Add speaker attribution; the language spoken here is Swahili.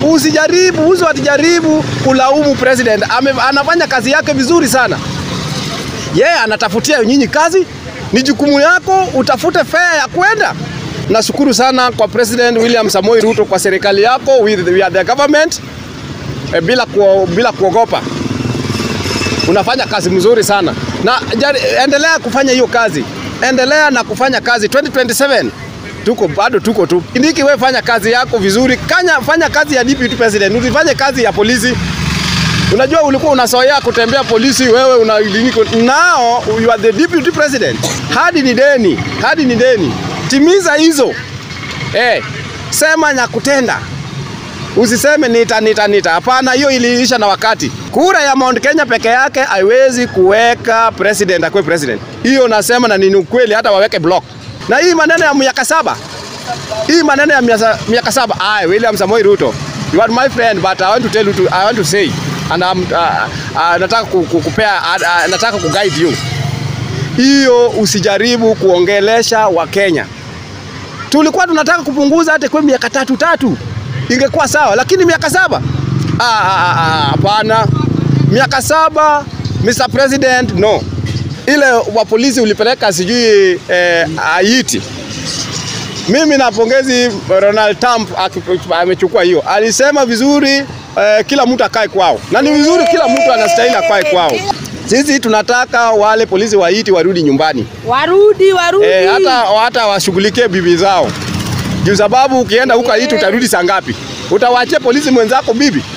Speaker 1: Usijaribu, uso atijaribu kulaumu president. Ame, anafanya kazi yake vizuri sana. Yeye yeah, anatafutia nyinyi kazi, ni jukumu yako utafute fare ya kwenda. Nashukuru sana kwa President William Samoei Ruto kwa serikali yako, we, we are the government e, bila, ku, bila kuogopa. Unafanya kazi mzuri sana na jari, endelea kufanya hiyo kazi, endelea na kufanya kazi 2027 tuko bado tuko tu. Kindiki, wewe fanya kazi yako vizuri, kanya fanya kazi ya deputy president, usifanye kazi ya polisi. Unajua ulikuwa unasoea kutembea polisi, wewe una now you are the deputy president. Hadi ni deni, hadi ni deni. Timiza hizo eh, sema na kutenda. Usiseme nita nita nita. Hapana, hiyo iliisha na wakati. Kura ya Mount Kenya peke yake haiwezi kuweka president akwe president. Hiyo nasema na ni ukweli, hata waweke block. Na hii maneno ya miaka saba, hii maneno ya miaka saba, ai, William Samoei Ruto, you are my friend but I want to tell you to, I want to say and I'm, uh, uh, nataka kukupea uh, uh, nataka kuguide you. Hiyo usijaribu kuongelesha Wakenya. Tulikuwa tunataka kupunguza hata kwa miaka tatu tatu, ingekuwa sawa, lakini miaka saba hapana. Ah, ah, ah, miaka saba Mr. President, no. Ile wa polisi ulipeleka sijui eh, Haiti. Mimi napongezi Ronald Trump amechukua hiyo, alisema vizuri eh, kila mtu akae kwao, na ni vizuri, kila mtu anastahili akae kwao. Sisi tunataka wale polisi wa Haiti warudi nyumbani,
Speaker 2: warudi warudi,
Speaker 1: eh, hata, hata washughulikie bibi zao, juu sababu ukienda huko Haiti utarudi saa ngapi? Utawaachia polisi mwenzako bibi?